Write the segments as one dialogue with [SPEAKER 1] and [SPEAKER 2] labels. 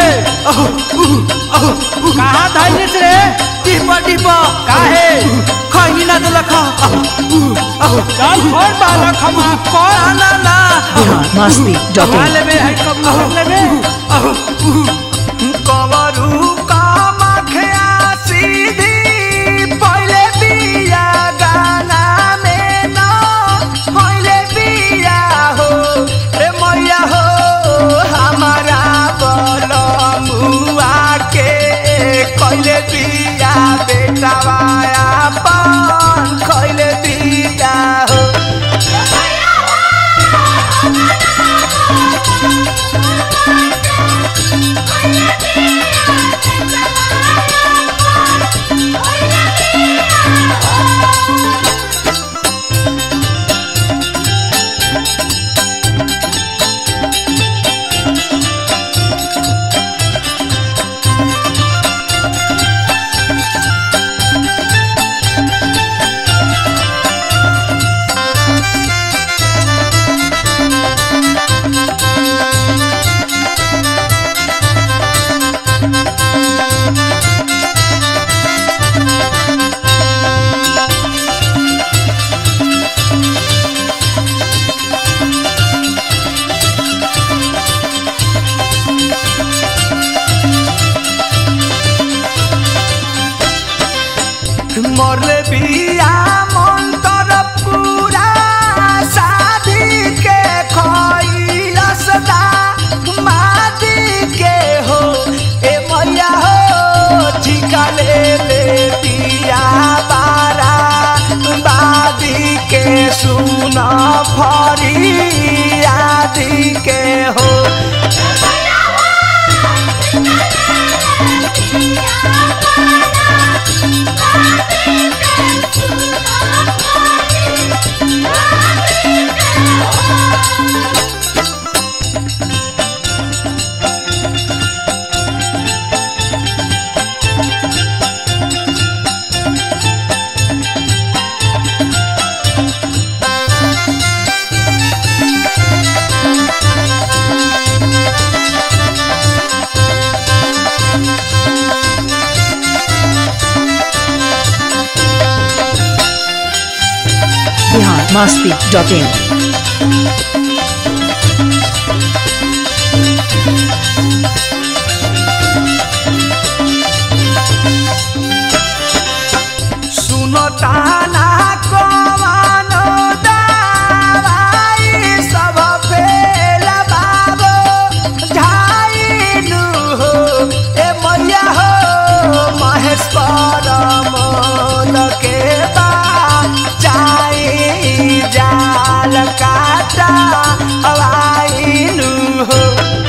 [SPEAKER 1] कहाँ धैलिस रे
[SPEAKER 2] डिब्बा डिब्बा
[SPEAKER 1] काहे
[SPEAKER 2] खैनी ना दिलक
[SPEAKER 1] चल छोड़ बालक हम कौन
[SPEAKER 2] ना ना
[SPEAKER 3] बिहार मस्ती डॉट
[SPEAKER 1] कमा
[SPEAKER 3] इन
[SPEAKER 1] लेबे है कब लेबे
[SPEAKER 2] कवरू कामख्या सीधी पहिले बिया गाना में न पहिले बिया हो रे मैया हो हमारा बलमुआ के कहिले बिया बेटावाया पान कहिले बिया हो मरले बिया मंतर पूरा शादी के खैलसदा मादी के हो ए मैया हो ठिका ले ले बिया बारा बादी के सुन फरी आदि के हो
[SPEAKER 3] बिहार मस्ती डॉट इन
[SPEAKER 2] सुनो ताना कमानो दावाई सब फेल बाबो झाइनु हो ए मैया हो महेश परमल के बा चाई जाल काटा हवाइनु हो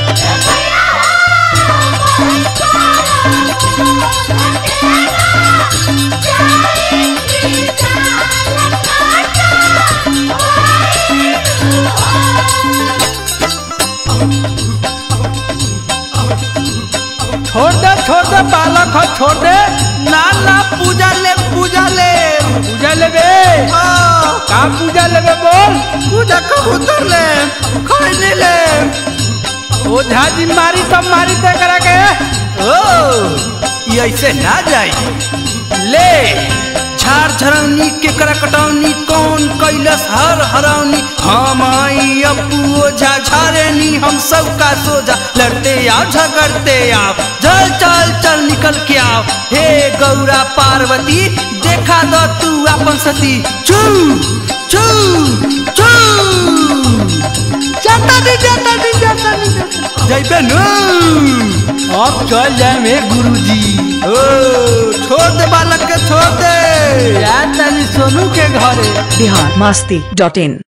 [SPEAKER 1] छोड़ दे छोड़ दे बालक हो छोड़ दे
[SPEAKER 2] ना ना पूजा ले पूजा ले
[SPEAKER 1] पूजा लेबे
[SPEAKER 2] हाँ।
[SPEAKER 1] का पूजा लेबे बोल
[SPEAKER 2] पूजा कबूतर ले खैनी ले
[SPEAKER 1] ओझा जी मारी तब मारी ते करा के
[SPEAKER 2] ओ ये ऐसे ना जाई ले झार झरौनी के करा कटौनी कौन कैलस हर हरौनी हम आई अपू ओझा झारेनी हम सब का सोजा लड़ते आओ झगड़ते आओ चल चल चल निकल के आओ हे गौरा पार्वती देखा दो तू अपन सती चू चू चू जाता दी जाता दी जाता दी जैबे नु
[SPEAKER 1] अब चल जाए में गुरुजी
[SPEAKER 2] ओ छोड़ दे बालक के छोड़ दे
[SPEAKER 1] या तनी सोनू के घरे
[SPEAKER 3] बिहार मस्ती डॉट इन